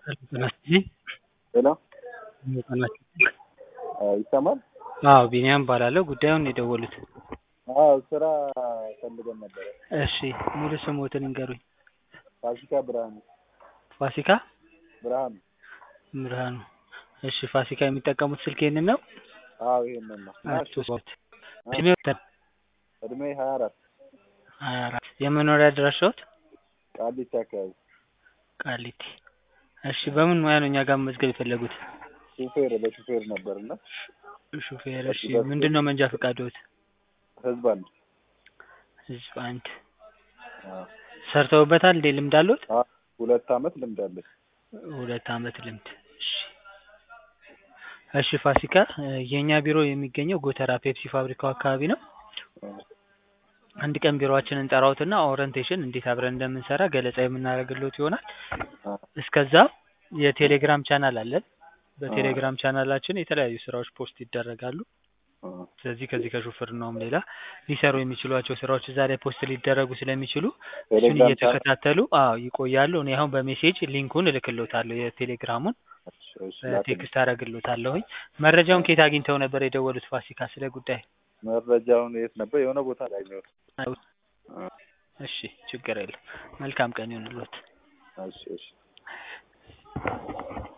ሄሎ ይሰማል? አዎ ቢኒያም እባላለሁ። ጉዳዩን ነው የደወሉት? አዎ ስራ ፈልገን ነበረ። እሺ ሙሉ ስምዎትን ይንገሩኝ? ፋሲካ ብርሃኑ ፋሲካ ብርሃኑ። ብርሃኑ። እሺ ፋሲካ የሚጠቀሙት ስልክ ይሄንን ነው? አዎ ይሄንን ነው። አቶ ሶት እድሜዎት? እድሜ ሀያ አራት ሀያ አራት የመኖሪያ አድራሻዎት? ቃሊቲ አካባቢ። ቃሊቲ። እሺ በምን ሙያ ነው እኛ ጋር መመዝገብ የፈለጉት? ሹፌር ለሹፌር ነበርና ሹፌር። እሺ ምንድን ነው መንጃ ፈቃድዎት? ህዝብ አንድ ህዝብ አንድ። አዎ። ሰርተውበታል እንዴ? ልምድ አለዎት? አዎ ሁለት አመት ልምድ አለኝ። ሁለት አመት ልምድ። እሺ እሺ ፋሲካ የእኛ ቢሮ የሚገኘው ጎተራ ፔፕሲ ፋብሪካው አካባቢ ነው። አንድ ቀን ቢሮአችንን እንጠራዎትና ኦሪንቴሽን እንዴት አብረን እንደምንሰራ ገለጻ የምናደርግልዎት ይሆናል። እስከዛ የቴሌግራም ቻናል አለን። በቴሌግራም ቻናላችን የተለያዩ ስራዎች ፖስት ይደረጋሉ። ስለዚህ ከዚህ ከሹፍርናውም ሌላ ሊሰሩ የሚችሏቸው ስራዎች እዛ ላይ ፖስት ሊደረጉ ስለሚችሉ እሱን ቴሌግራም ቻናል እየተከታተሉ አዎ ይቆያሉ። እኔ አሁን በሜሴጅ ሊንኩን እልክልዎታለሁ የቴሌግራሙን እሺ ላክልኝ። ቴክስት አደርግልዎታለሁኝ። መረጃውን ከየት አግኝተው ነበር የደወሉት ፋሲካ ስለ ጉዳይ? መረጃውን የት ነበር? የሆነ ቦታ ላይ ነው። እሺ ችግር የለም። መልካም ቀን ይሁንልዎት። እሺ እሺ